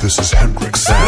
This is Hendrix Sound.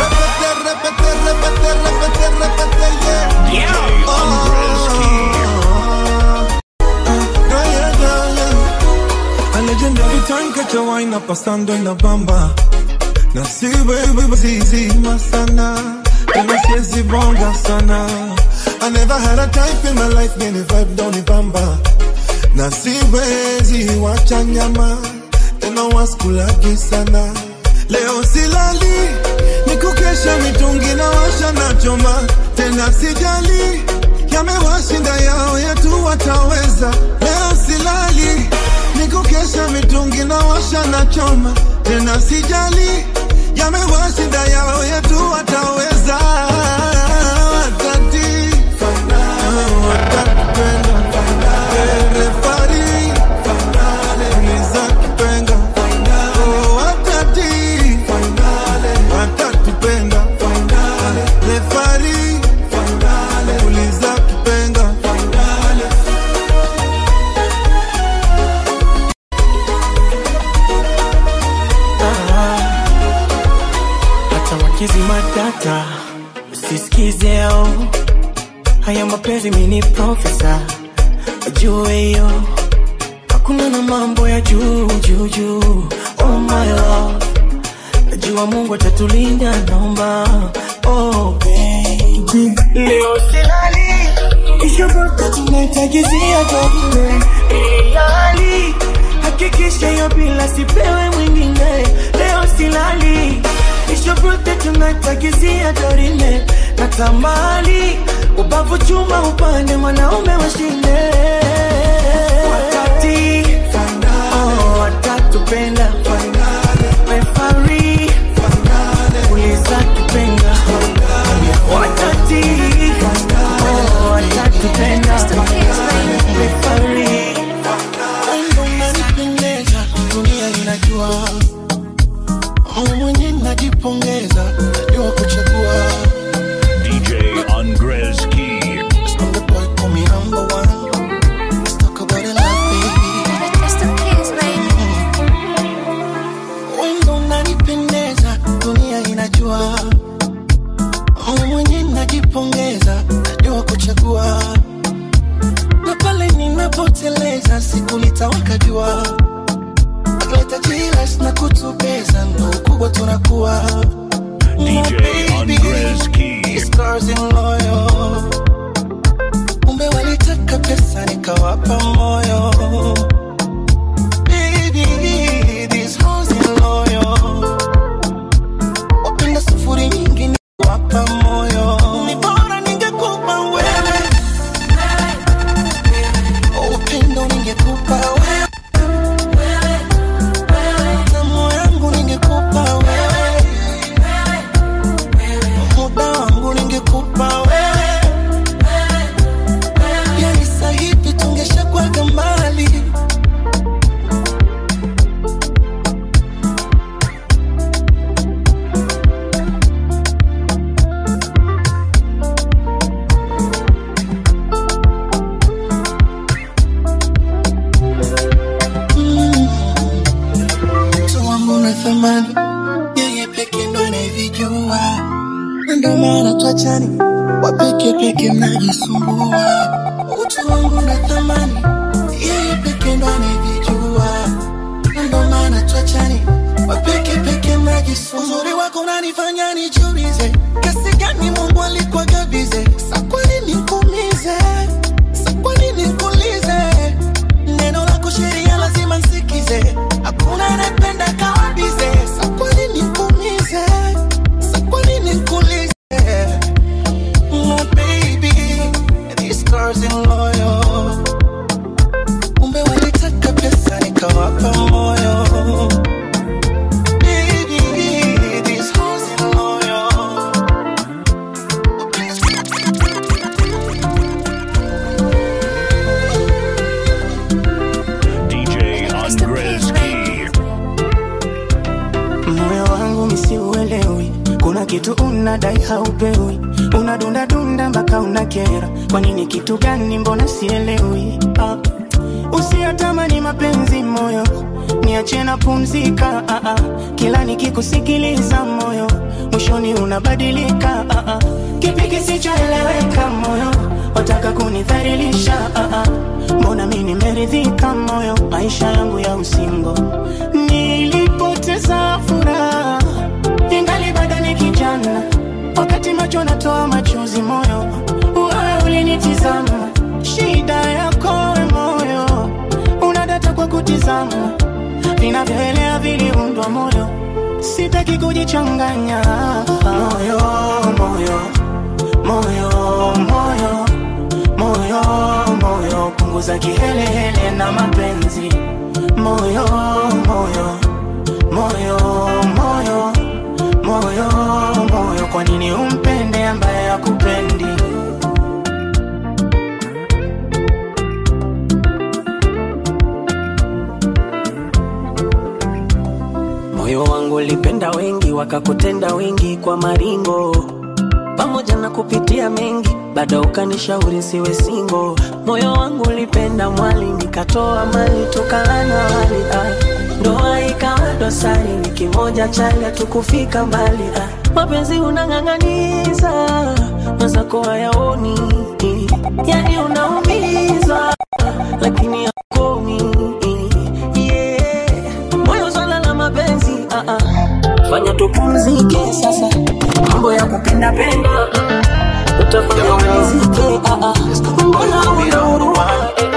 A legendary time catch a wine up pasando en la bamba na si baby zizima sana tena siezi bonga sana I never had a type in my life many vibe down the bamba na siwezi wacha nyama tena waskulaki sana leo silali nikukesha mitungi na washa na choma tena sijali yamewashinda yao yetu wataweza leo silali nikukesha mitungi na washa na choma tena sijali yamewashinda yao yetu wataweza watati watatupenda refari nizakipenda Oh, watati watatupenda refari ulizakipenda hata wakizi matata usisikizeo haya mapenzi mini profesa wajue hiyo hakuna na mambo ya juu juu juu oh my love najua mungu atatulinda naomba oh baby leo silali ishoboka tunaitagizia toke ilali hakikisha hiyo bila sipewe mwingine leo silali ishobote tunaitagizia dorime na tamali ubavu chuma upande mwanaume washinde watati oh, watatupenda refari uliza kipenda watati oh, watatupenda refari Wendo unanipendeza, dunia inajua. Mimi mwenyewe najipongeza, najua kuchagua. DJ Andres Key. I'm the boy, call me number one. Let's talk about it, love, baby. Wendo unanipendeza, dunia inajua. Mimi mwenyewe najipongeza, najua kuchagua. Na pale ninapoteleza, siku litawaka jua. Atleta jilas na kutubeza, ndo ukubwa tunakuwa. DJ Andres Key. These girls in loyal. Kumbe walitaka pesa nikawapa moyo. Baby, these hoes in loyal. Wapenda sufuri nyingi niwapa moyo. Ni bora ningekupa wewe. Upendo ningekupa wewe. Tamu yangu ningekupa wewe. Muda wangu ningekupa wewe. Yani sasa hivi tungeshakuwaga mbali. Mtu wangu na thamani, yeye peke ndo anayevijua, Na ndo maana twachani, wapeke peke mnajisumbua. Utu wangu na thamani, yeye peke ndo anayevijua, Na ndo maana twachani, wapeke peke mnajisumbua. Uzuri wako unanifanya nijiulize, kiasi gani Mungu alikuwa gabize, sa kwa nini nikuumize, sa kwa nini nikuulize neno lako sheria lazima nsikize hakuna anayependa kawabize sa kwa nini nikuumize sa kwa nini nikuulize My baby, these girls in loyal. Kumbe walitaka pesa nikawapa moyo Baby, these hoes in loyal. DJ Andres Key. moyo wangu misiuelewi kuna kitu unadai haupewi unadundadunda mpaka unakera kwa nini kitu gani mbona sielewi ah. usiyatamani mapenzi moyo niache na pumzika ah, ah. kila nikikusikiliza moyo mwishoni unabadilika ah, ah. kipi kisichoeleweka moyo wataka kunidhalilisha ah, ah. mbona mi nimeridhika moyo maisha yangu ya usingo nilipoteza furaha ingali bado ni kijana wakati macho natoa machozi moyo wewe ulinitizama shida yako we moyo unadata kwa kutizama vinavyoelea viliundwa moyo sitaki kujichanganya moyo moyo moyo moyo moyo moyo punguza kihelehele na mapenzi moyo moyo moyo moyo moyo moyo kwa nini umpende ambaye akupendi moyo wangu ulipenda wengi wakakutenda wengi kwa maringo pamoja na kupitia mengi bado ukanishauri siwe singo moyo wangu ulipenda mwali nikatoa mali tukalana wali ah. ndoa ikawa dosari ni kimoja chali hatukufika mbali ah. mapenzi unang'ang'aniza mwenzako hayaoni yani unaumiza lakini akomi yeah. moyo swala la mapenzi ah, ah. fanya tupumzike sasa mambo ya kupenda penda mm. utafanya umalizike ah, ah. mbona una huruma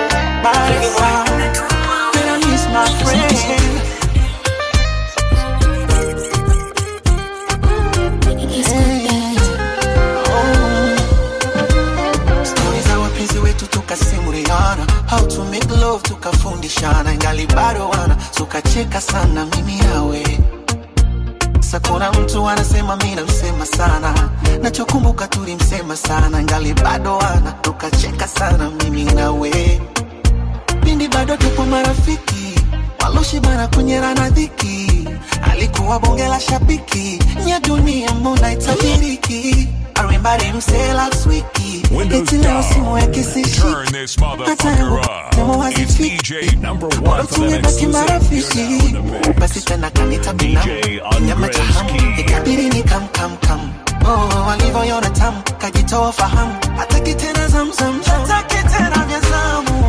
Stori za wapenzi wetu tukasimuliana, how to make love tukafundishana, ingali bado wana tukacheka sana mimi nawe. Sasa kuna mtu anasema mimi namsema sana, nachokumbuka tulimsema sana, ingali bado wana tukacheka sana mimi nawe. Pindi bado tupo marafiki, waloshibana kunyerana dhiki, alikuwa bonge la shabiki, nya dunia mbona itabiriki I remember him say last week Windows Eti leo simu yake down. sishiki. Turn this Hata yangu motherfucker kama up. wazifiki. It's DJ number one for them Tumebaki exclusive. marafiki You're now in the mix. basi tena kanita binamu DJ nyama cha hamu Andreski. ikabidi ni kam kam kam oh walivyoiona tamu kajitoa fahamu hataki tena zamzam hataki tena vya zamu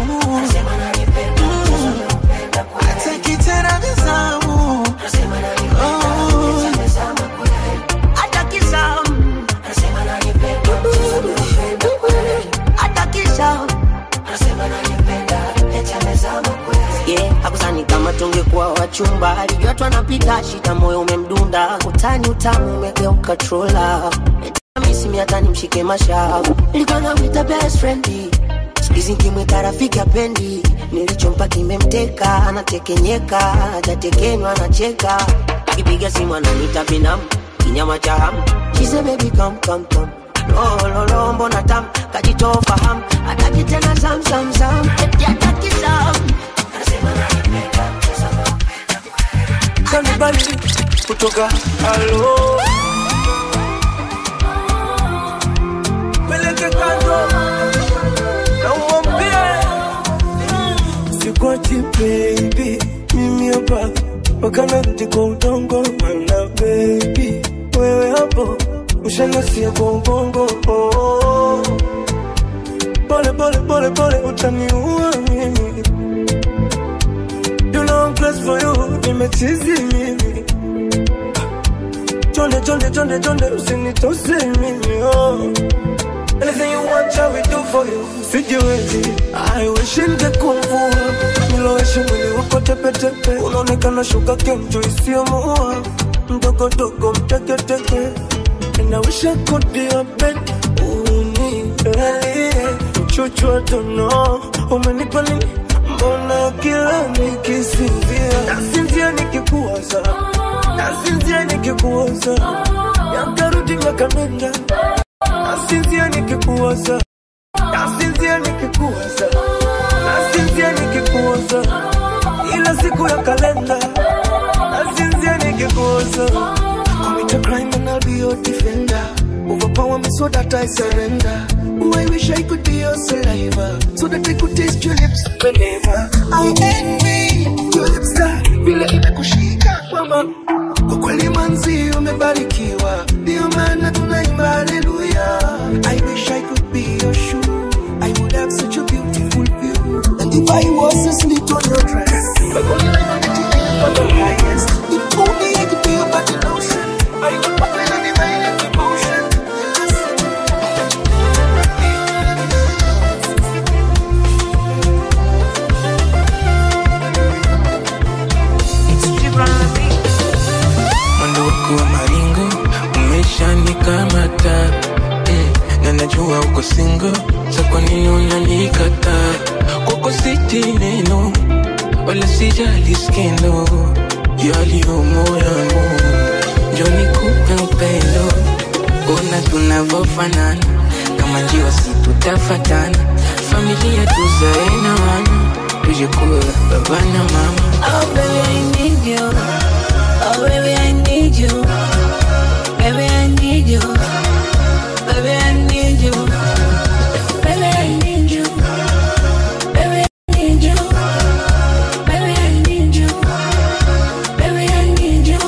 Mm. hataki tena vya zamu Oh. hataki zamu hataki zamu yeah, hakusani kama tungekuwa wachumba alijua tu anapita shida moyo umemdunda utani utamu umegeuka trola misimi hata nimshike mashavu nilikuwa namwita best friend sikizi nkimwita rafiki apendi nilichompa kimemteka anatekenyeka hajatekenywa anacheka akipiga simu ananita binamu kinyama cha hamu chize bebi kam kam kam lololo mbona tam kajitoa fahamu hataki tena zamzamzam eti hataki zam kanibali kutoka alo peleke kando na uambie sikwachi baby mimi hapa wakanarudi kwa udongo mana baby wewe hapo ushanasia kwa ubongo oh. pole pole pole pole utaniua mimi You know I'm close for you, nimechizi mimi Chonde, chonde, chonde, chonde, usinitose mimi oh. Anything you want, shall we do for you Sijiwezi, I wish ningekuwa Niloweshe mwili wako tepetepe Unaonekana shuka kenjo isiyomuua Mdogo dogo mteketeke And I wish I could be your bed Unilalie Chuchu I don't know Umenipa nini Mbona kila nikisinzia Nasinzia nikikuwaza Nasinzia nikikuwaza Yakarudi miaka nenda Nasinzia nikikuwaza Nasinzia nikikuwaza Nasinzia nikikuwaza Ila siku ya kalenda Nasinzia nikikuwaza Commit a crime and I'll be your defender Overpower me so that I surrender Oh, I wish I could be your saliva So that I could taste your lips whenever I envy your lips that vile imekushika mama kwa kweli manzi umebarikiwa ndio maana tunaimba haleluya I wish I could be your shoe I would have such a beautiful view and if I was asleep on your dress but only like on the TV for the highest if only I could be your body lotion I would pop in a divine emotion mwendo wako wa maringo umeshanikamata mm, na najua uko singo sa kwa nini unanikataa kwako siti neno wala sijali skendo yaliyomo yangu njoni kupe upendo ona tunavofanana kama njiwa si tutafatana familia tuzae na wana tujekuwa baba na mama Oh baby, I need you. Oh baby, I need you. Baby, I need you. Baby, I need you. Baby, I need you. Baby, I need you. Baby, I need you. Baby, I need you.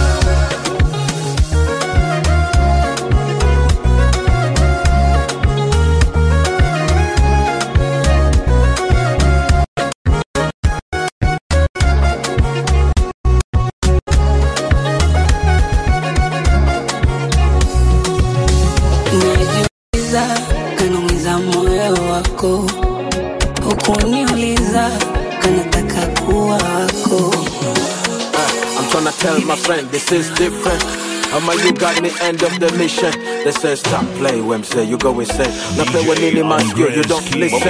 Najiuliza, kanaumiza moyo wako, hukuniuliza kanataka kuwa wako. I'm tryna tell my friend this is different. Ama you got me end of the mission. They say stop play when say you go insane. Na play when nini masikio you don't listen.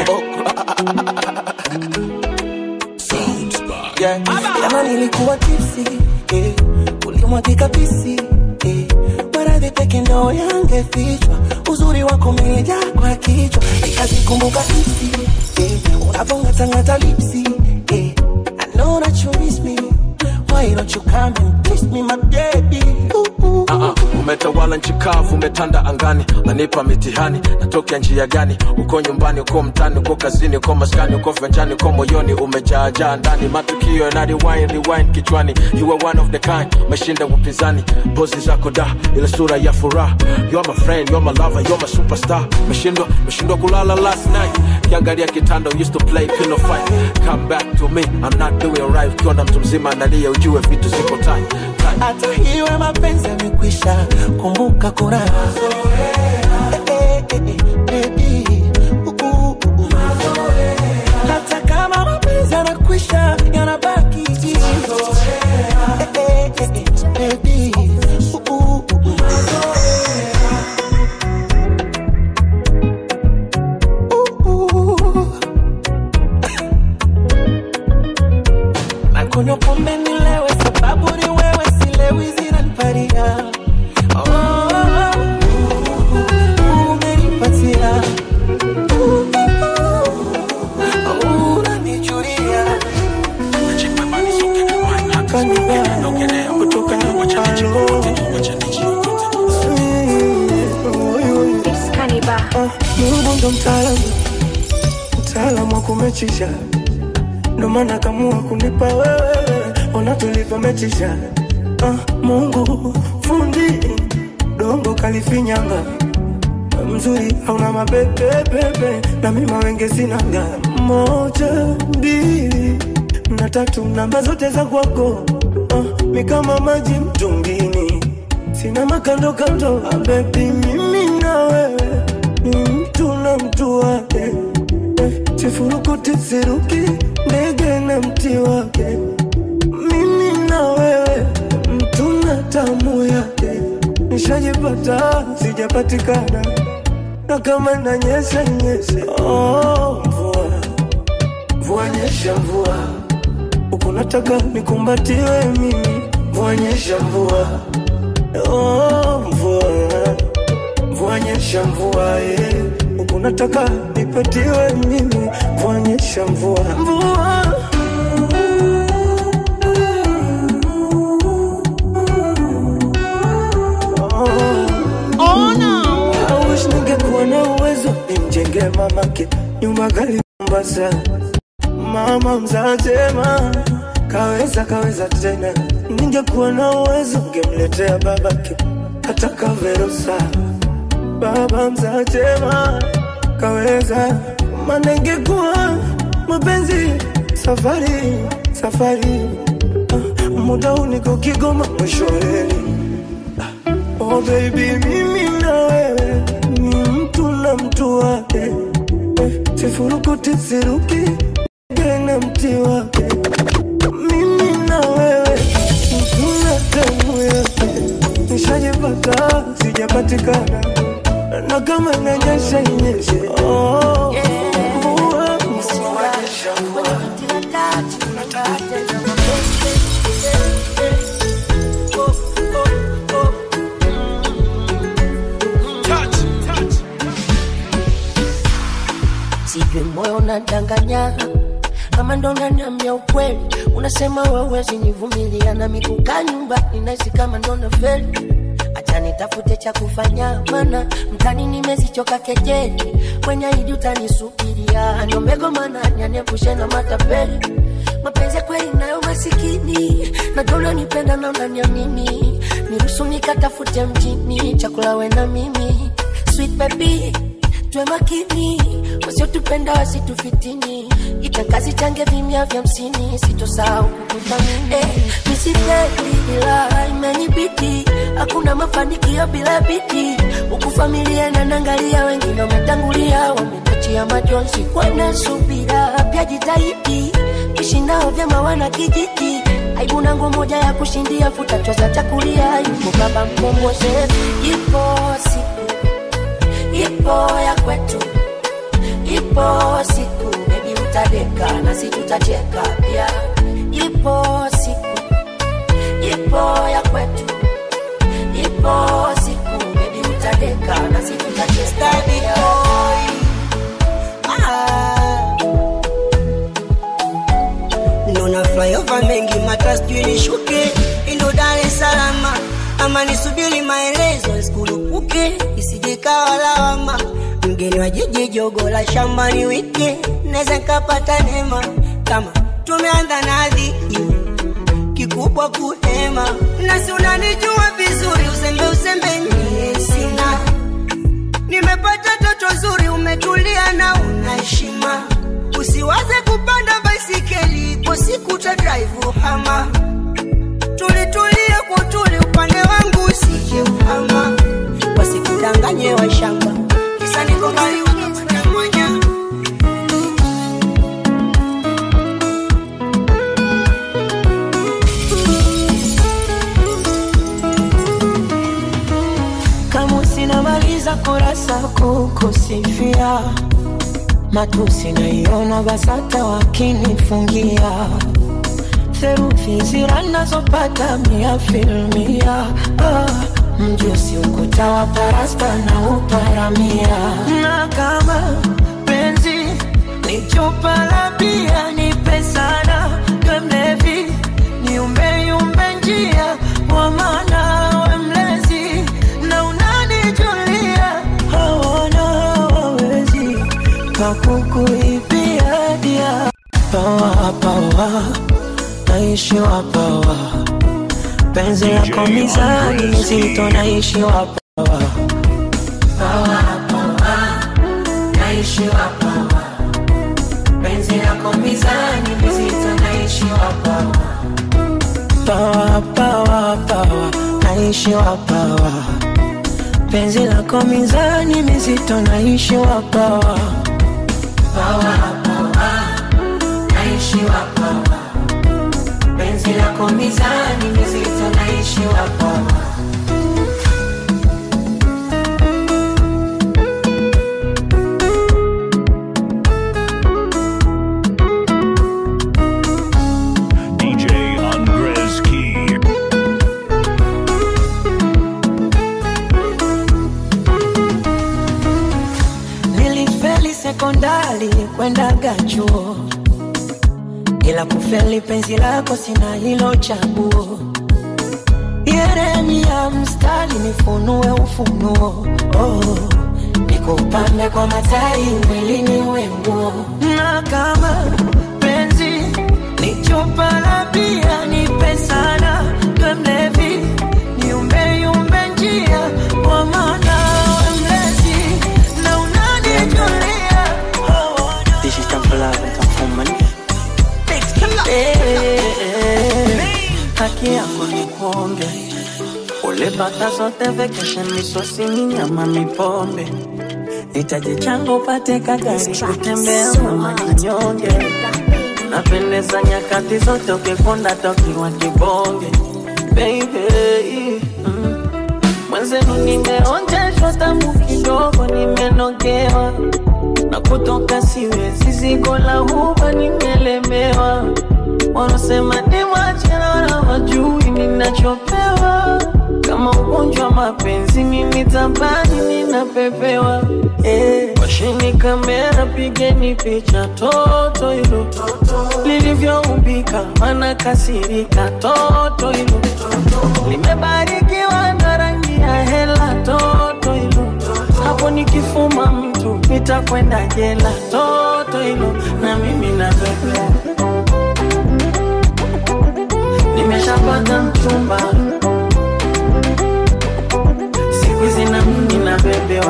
Yeah. Jana nilikuwa tipsy eh, ulimwagika pisi eh, maradhi peke ndo yangefichwa, uzuri wako umejaa kwa kichwa, nikazikumbuka hisi eh, unavongatangata lipsi eh, I know that you miss me, why don't you come and kiss me my baby ooh, ooh. Uh-uh. Umetawala nchi kavu, umetanda angani, nanipa mitihani, natokea njia gani? Uko nyumbani, uko mtani, uko kazini, uko maskani, uko venjani, uko moyoni, umejaajaa ndani, matukio yana rewind, rewind kichwani. You are one of the kind, umeshinda upinzani, pozi zako da, ile sura ya furaha. You are my friend, you are my lover, you are my superstar. Meshindwa, meshindwa kulala last night, kiangalia kitanda, used to play pillow fight. Come back to me, I'm not doing right. Ukiwa na mtu mzima analia, ujue vitu ziko tight, tight. hata hiwe mapenzi yamekwisha, kumbuka kuna Eh, eh, eh, eh, baby. Uh, uh, uh, uh. hata kama mapenzi yanakwisha yanabaki Eh, eh, eh, eh, baby. Uh, uh, uh, uh. Uh, uh. nakunywa pombe nilewe sababu ni wewe silewi zinaniparia oh, uh, umenipatia Uh, uh, unanijulia kanibaya kutoka alo Mungu ndo mtaalamu, mtaalamu wa kumechisha, ndo maana kamua kunipa wewe, ona tulivyomechisha. Ah, Mungu fundi dongo kalifinyanga mzuri hauna mabebebebe na mimi mawenge sinanga moja mbili na tatu namba zote za kwako ah, mi kama maji mtungini sina makando kando ah, bebi mimi na wewe ni mtu na mtu wake eh, sifurukuti siruki ndege na mti wake mimi na wewe mtu na tamu yake nishajipata sijapatikana na kama nanyesha nyesha oh, mvua mvua nyesha mvua huku nataka nikumbatiwe mimi mvua nyesha mvua oh, mvua mvua nyesha mvua eh. huku nataka nipatiwe mimi mvua nyesha mvua mvua I wish ningekuwa na uwezo nimjenge mamake nyumba kali Mombasa, mama mzazema kaweza kaweza tena. Ningekuwa na uwezo ngemletea babake hata kaverusa, baba mzaa chema kaweza, maana ingekuwa mapenzi safari safari, ah, muda huu niko Kigoma mwisho wa reli. Oh baby, mimi na wewe ni mtu na mtu wake, eh, sifurukuti siruki tena mti wake. Mimi na wewe mtu na damu yake, nishajipata sijapatikana, na kama inanyesha inyeshe. Oh, mvua mvua shamba sijui moyo unadanganya kama ndo unaniambia ukweli unasema wewezi nivumilia na mikuka nyumbani nahisi kama ndo nafeli acha nitafute cha kufanya mana mtani nimezichoka kejeli kwenye hidi utanisubiria niombego mana nyaniepushe na matapeli mapenzi ya kweli nayo masikini najua unanipenda na unaniamini niruhusu nikatafute mjini chakula we na mimi sweet baby tuwe makini wasiotupenda wasitufitini itakazi change vimya vya msini sitosahau kukuthamini eh, misifeli ila imenibidi hakuna mafanikio bila bidii huku familia nanangalia wengine wametangulia wametachia majonzi kwana subira pia jitahidi ishi nao vyema wana kijiji aibu nangu moja ya kushindia futa choza chakulia yuko baba mkomboze ipo siku ipo ya kwetu, ipo siku bebi utadeka nasi tutacheka pia. Ipo siku, ipo ya kwetu, ipo siku bebi utadeka nasi tutacheka pia. Nona flyover mengi mata sijui nishuke indo Dar es Salaam ama nisubiri maelezo isikulupuke isije ikawa lawama. Mgeni wa jiji jogo la shambani wike naweza nikapata neema kama tumeanza na dhiki kikubwa kuhema, nasi unanijua vizuri, uzembe uzembe nie sina Nimepata toto zuri, umetulia na una heshima. Usiwaze kupanda baisikeli, ipo siku ta drive hama. Tulitulie kwa utuli, upande wangu usije uhama. Wasikudanganye wa shamba, kisa niko mbali unapata mwanya. kama usinamaliza kurasa kukusifia matusi naiona basata wakinifungia theruthi zira nazopata mia filmia ah, mjusi ukuta wa parasta na uparamia na kama penzi ni chupa la bia nipe sana we mlevi niumbeyumbe njia kwa maana we mlezi na unanijulia hawana hawawezi pakukuibia dia pawa pawa naishiwa pawa penzi lako mizani mizito naishiwa pawa pawa pawa naishiwa pawa penzi lako mizani mizito naishiwa pawa pawa pawa pawa naishiwa pawa penzi lako mizani mizito naishiwa pawa pawa pawa naishiwa pawa penzi lako mizani mizito naishiwa pawa DJ Andres Key. nilifeli sekondari kwendaga chuo ila kufeli penzi lako sina hilo chaguo yeremia mstari nifunue ufunuo oh, nikupambe kwa matai mwilini uwe nguo na kama penzi nichupa la bia nipe sana we mlevi niumbeyumbe njia kwa maana we mlezi na unanijulia This is time for love and time for money. haki yangu ni kuonge ulipata zote vacation misosini nyama mipombe itaji changu upate kagari kutembea mama kinyonge napendeza nyakati zote ukikonda tokiwa kibonge baby mm. mwenzenu nimeonjeshwa tamu kidogo nimenogewa na kutoka siwezi zigo la huba nimelemewa wanasema ni mwachana wajui ninachopewa kama ugonjwa wa mapenzi mimi tabani ninapepewa eh, washini kamera pigeni picha toto hilo lilivyoumbika mana kasirika toto hilo limebarikiwa na rangi ya hela toto hilo hapo nikifuma mtu nitakwenda jela toto hilo na mimi napepewa nimeshapata mchumba siku hizi na mimi nabebewa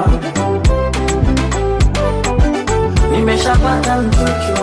nimeshapata mchuchu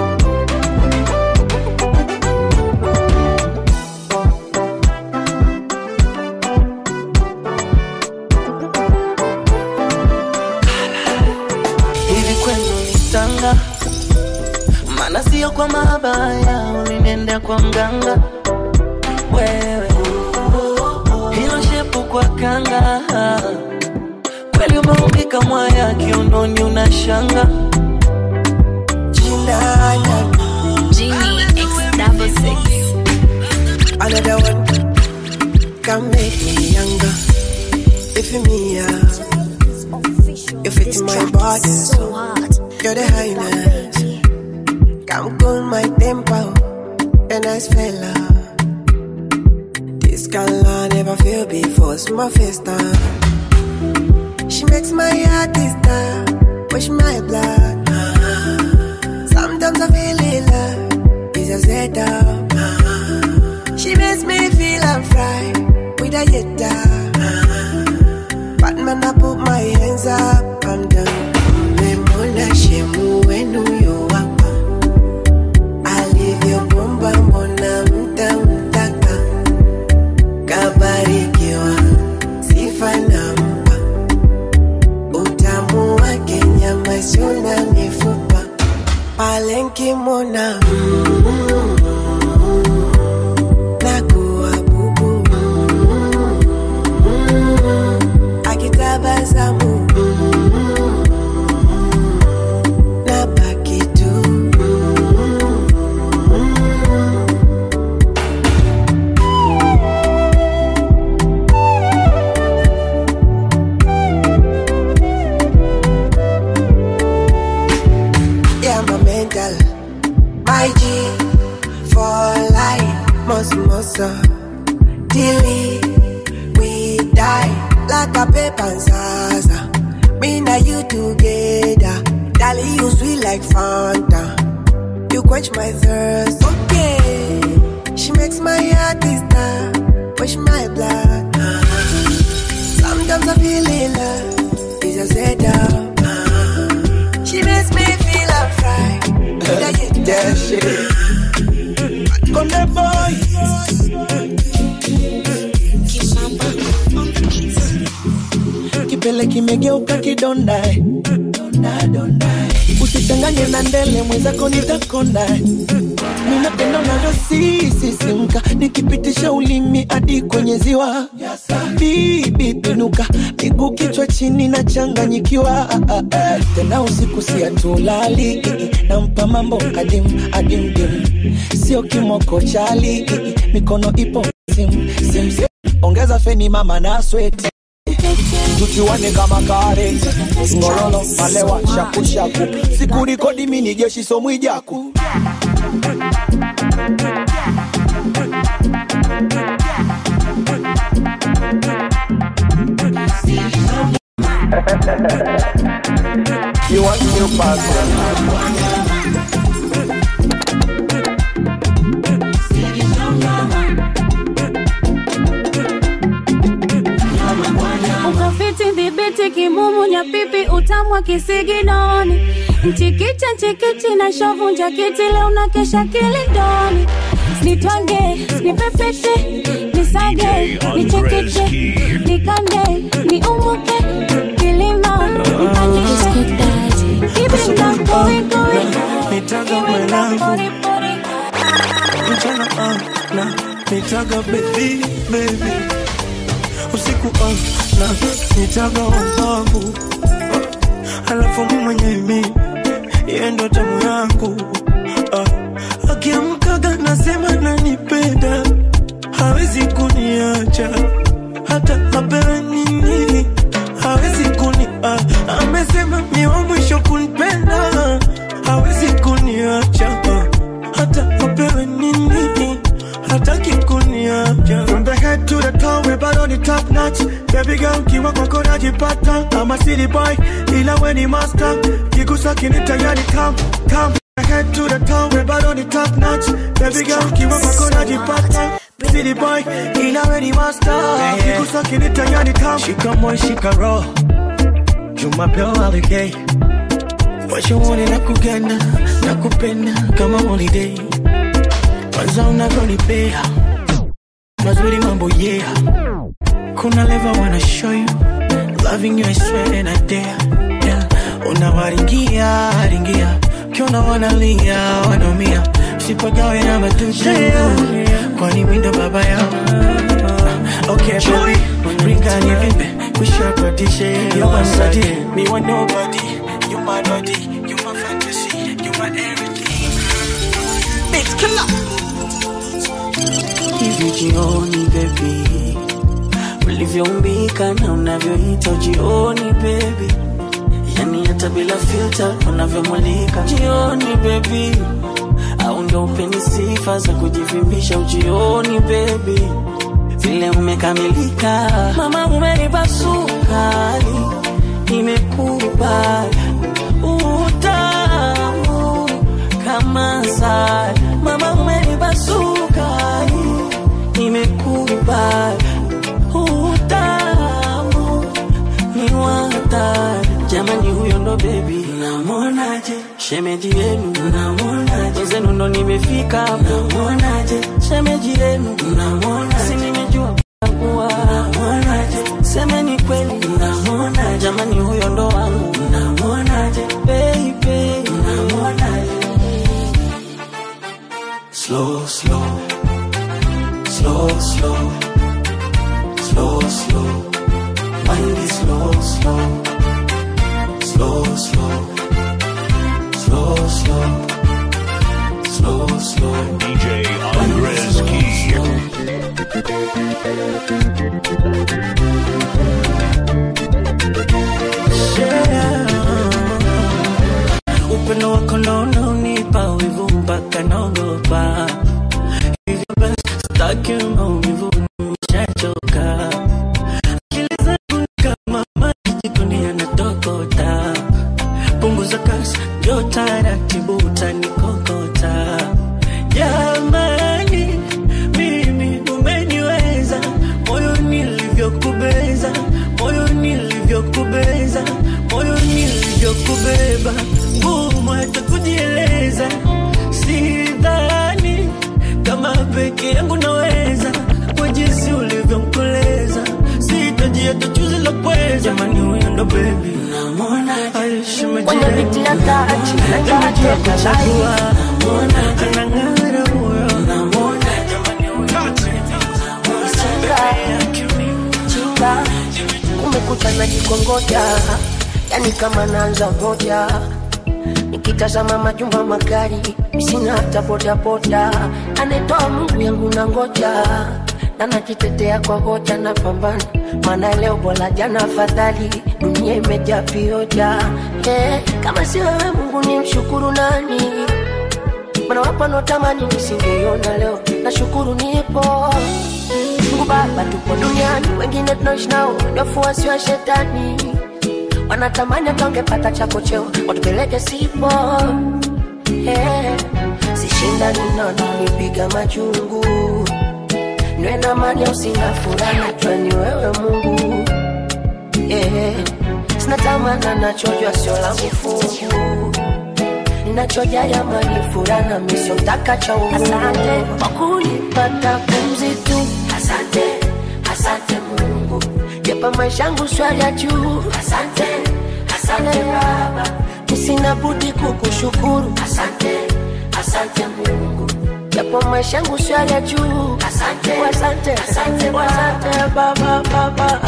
hivi kwenu nitanga maana sio kwa mabaya ulinenda kwa mganga wewe hilo shepu kwa kanga kweli umeumbika mwaya kiunoni unashanga Chinana Genie X double six Another one Can make me younger If you me yeah You fit in my body so You're the highness Come cool my tempo A nice fella This girl I never feel before It's my first time She makes my heart start Push my blood Sometimes I feel in love It's a setup She makes me feel I'm fried With a yetta But man I put my hands up I'm done Memona shemu wenu yo hapa Alivyobomba mbona mtamtaka Kabarikiwa sifa nampa Utamu wake nyama isiyo na mifupa pale nkimwona nakuwa bubu akitabasamu nabaki tu yeah my mental my G for life must must Dilly we die like a paper and zaza me and you together Dali you sweet like Fanta you quench my thirst okay she makes my heart start push my blood sometimes I feel in love it's a setup she makes me feel I'm fried Yeah, shit. Conde boy. Kipele kimegeuka kidonda eh. usichanganye na ndele mwenzako nitakonda eh. ninapenda unavyosisisimka nikipitisha ulimi hadi kwenye ziwa bibi pinuka miguu kichwa chini na changanyikiwa tena usiku siatulali nampa mambo kadim adimdim sio kimoko chali mikono ipo sim, sim, sim. ongeza feni mama na sweti tuchuane kama kare ngorolo malewa shakushaku sikurikodi mini jeshi somwijaku You want new password? ya pipi utamu wa kisiginoni nchikicha nchikichi na shovunja kiti leo na kesha kilindoni nitwange nipepete nisage nichekeche nikande niumuke kilima mpandishe kibinda koikoi nitaga mwanangu mchana ah, na nitaga baby baby usiku ah, na nitaga wangu alafu mwenyewe yeye ndo tamu yangu ah, akiamkaga nasema nanipenda hawezi kuniacha hata apewe nini hawezi kuni ah, amesema mi wa mwisho kunipenda hawezi kuniacha ah, hata apewe nini hataki kuniacha From the head to the toe, we bado ni top notch. Baby girl, kiwa kwako najipata. I'm a city boy, ila we ni master. Kigusa kinita yani come, come. From the head to the toe, we bado ni top notch. Baby girl, kiwa kwako najipata. City boy, ila we ni master. Kigusa kinita yani come. shika moyo shika roho jumapeo holiday washaone na kugana na kupenda kama holiday kwanza unavyonipea mazuri mambo yeah kuna leva wanna show you loving you I swear and I dare yeah. unawaringia ringia kiona wanalia wanaumia sipagawe na matutu kwani windo baba yao okay baby ringani vibe kushakodishe you my body me want nobody you my body you my fantasy you my everything Bitch, killer hivi jioni bebi ulivyoumbika na unavyoita jioni bebi yani hata bila filta unavyomulika jioni bebi au ndo upeni sifa za kujivimbisha ujioni bebi vile umekamilika mama umenipa sukari nimekubali utamu kama sari mama umenipa sukari nimekubali utamu ni watari jamani huyo ndo bebi namonaje shemeji yenu namonaje zenu ndo nimefika namonaje shemeji yenu namonaje si nimejua kuwa namonaje semeni kweli namonaje jamani huyo ndo wangu namonaje baby namonaje slow slow slow slow slow slow mind is slow slow slow slow slow slow slow slow DJ Andres Key. upendo wako ndo unaonipa wivu mpaka naogopa hivyo basi sitaki maumivu nishachoka akili zangu ni kama maji jikoni yanatokota punguza kasi jo taratibu utanikokota jamani mimi umeniweza moyo nilivyokubeza moyo nilivyokubeza moyo nilivyokubeba ngumu hata kujieleza sidhani kama peke yangu naweza kwa jinsi ulivyomkoleza sitaji hata chuzi la pweza jamani huyo ndo bebi Kwenye viti ya tachi, na tachi ya kuchagua anang'ara huyo chinga kumekucha najikongoja yani kama naanza moja nikitazama majumba magari sina hata bodaboda anetoa mungu yangu na ngoja na najitetea kwa hoja na pambana maana leo bora jana afadhali dunia imejaa vioja hey, kama si wewe mungu ni mshukuru nani mana wapo wanaotamani nisingeiona leo nashukuru nipo Mungu Baba, tupo duniani, wengine tunaishi nao ni wafuasi wa shetani, wanatamani hata wangepata chako cheo watupeleke sipo. Yeah. Sishindani nao nipiga majungu, niwe na amani au sina furaha, najua ni wewe Mungu. yeah. Sina tamana nachojua sio langu fungu Ninachoja ya mani furana miso mtaka cha ungu Asante kwa kunipata pumzi tu Asante, asante Mungu Jepa maisha yangu swali ya juu Asante, asante Baba Sina budi kukushukuru Asante, asante Mungu Japo maisha yangu swali ya juu Asante, asante, asante, asante Baba, Baba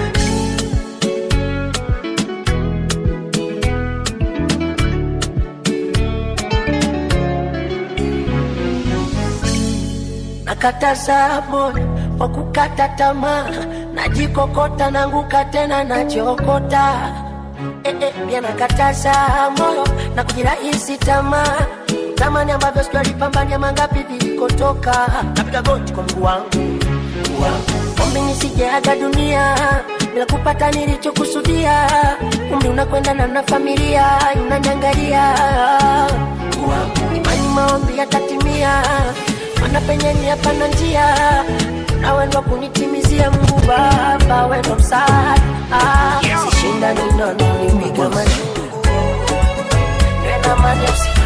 nakataza moyo kwa kukata tamaa, najikokota nanguka tena najiokota. Eh, eh, pia nakataza moyo na kujirahisi tamaa, tamani ambavyo sijalipambania mangapi vilikotoka. Napiga goti kwa Mungu wangu, Mungu wangu, ombi nisijeaga dunia bila kupata nilichokusudia. Umri unakwenda na na familia inaniangalia, Mungu wangu, imani maombi yatatimia mana penye ni hapana njia na wendo kunitimizia Mungu Baba, wendo msaada ah, sishinda ninono nipiga majungu nena mani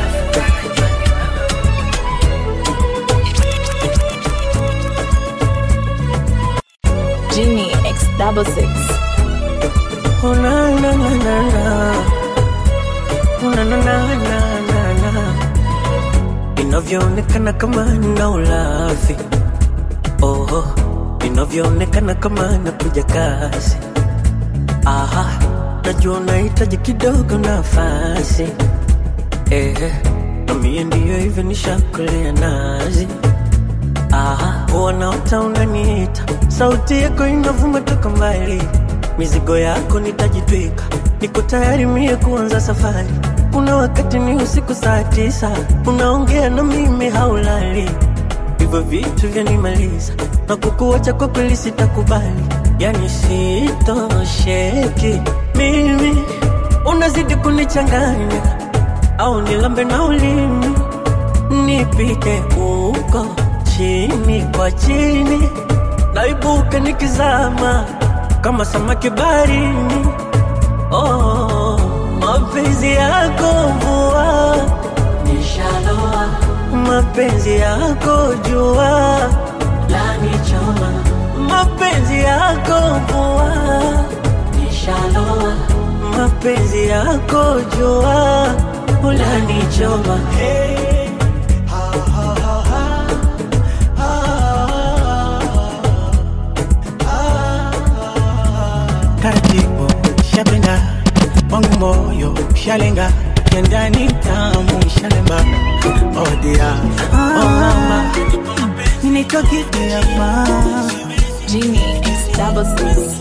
Genie X double six. Oh na na na na na. Oh na na na na na na. Inavyoonekana kama nina ulafi. Oh, inavyoonekana kama nakuja kasi. Aha, najua unahitaji kidogo nafasi. Eh, na mie ndiyo hivyo nishakulea nazi. Aha, wanaota unaniita, sauti yako inavuma toka mbali, mizigo yako nitajitwika, niko tayari mie kuanza safari. Kuna wakati ni usiku saa tisa, unaongea na mimi haulali, hivyo vitu vyanimaliza na kukuacha kwa kweli sitakubali, yani sitosheki mimi, unazidi kunichanganya, au nilambe na ulimi nipite huko chini kwa chini, naibuka nikizama kama samaki baharini. Oh, mapenzi yako mvua nishaloa, mapenzi yako jua lanichoma, mapenzi yako mvua nishaloa, mapenzi yako jua ulanichoma hey. taratibu shapenda wangu moyo shalenga kendani tamu shalemba oh dear oh mama ninaitwa kideapa Genie X double six.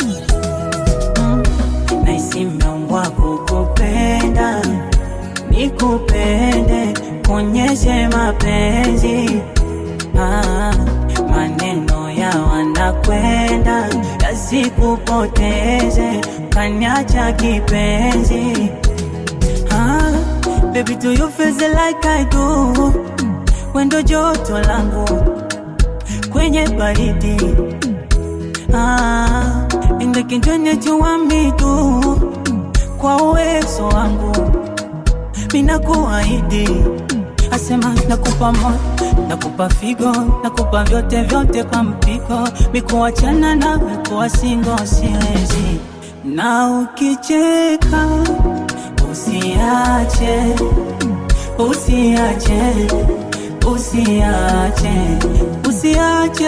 naisimeumbwa kukupenda nikupende kuonyeshe mapenzi ah, maneno ya wanakwenda yasikupoteze kanyacha kipenzi ah, baby do you feel the like I do wendo joto langu kwenye baridi ah, ingekinjwenye chuwambi tu kwa uwezo wangu mina kuahidi asema nakupa moyo nakupa figo nakupa vyote vyote kwa mpigo mikuachana nawe kuwa singo siwezi na ukicheka usiache usiache usiache usiache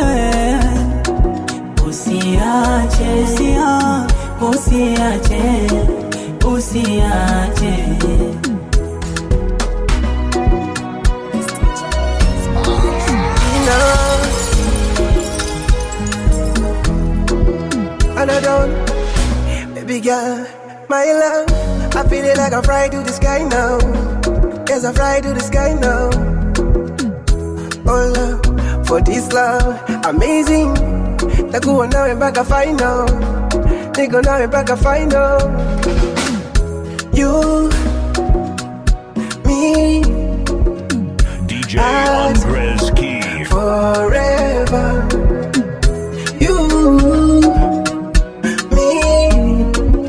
usiache usia- usiache usiache And I don't, baby girl, my love. I feel it like I fly to the sky now. Yes, I fly to the sky now. Oh love, for this love, amazing. Takuwa nawe mpaka final, niko nawe mpaka final. You, me, DJ Andres Key. forever. You, me,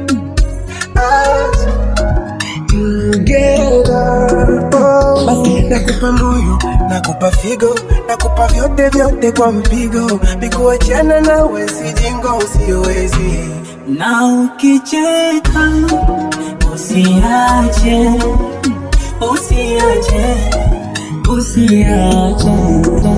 nakupa moyo nakupa figo nakupa vyote vyote kwa mpigo mikuachana nawe sijingo siwezi na ukicheka usiache usiache usiache